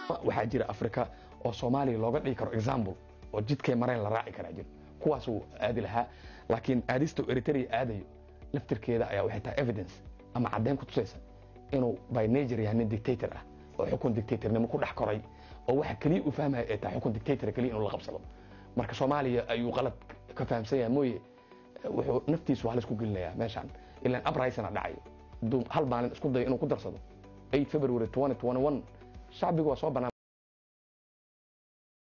waxaa jira africa oo soomaaliya looga dhigi karo example oo jidkay mareen la raaci karaa jiro kuwaasuu aadi lahaa laakiin aadista eritrea aadayo laftirkeeda ayaa waxay tahay evidence ama caddeyn ku tusaysa inuu by nature yahay nin dictator ah oo xukun dictatornimo ku dhex koray oo waxa keliya uu fahmaya ay tahay xukun dictator keliya inuu la qabsado marka soomaaliya ayuu qalad ka fahamsan yahay mooye wuxuu naftiisu halis ku gelinayaa meeshaan ilaan uprising dhacayo hadduu hal maalin isku dayo inuu ku darsado 8 february 2021 shacbigu waa soo banaan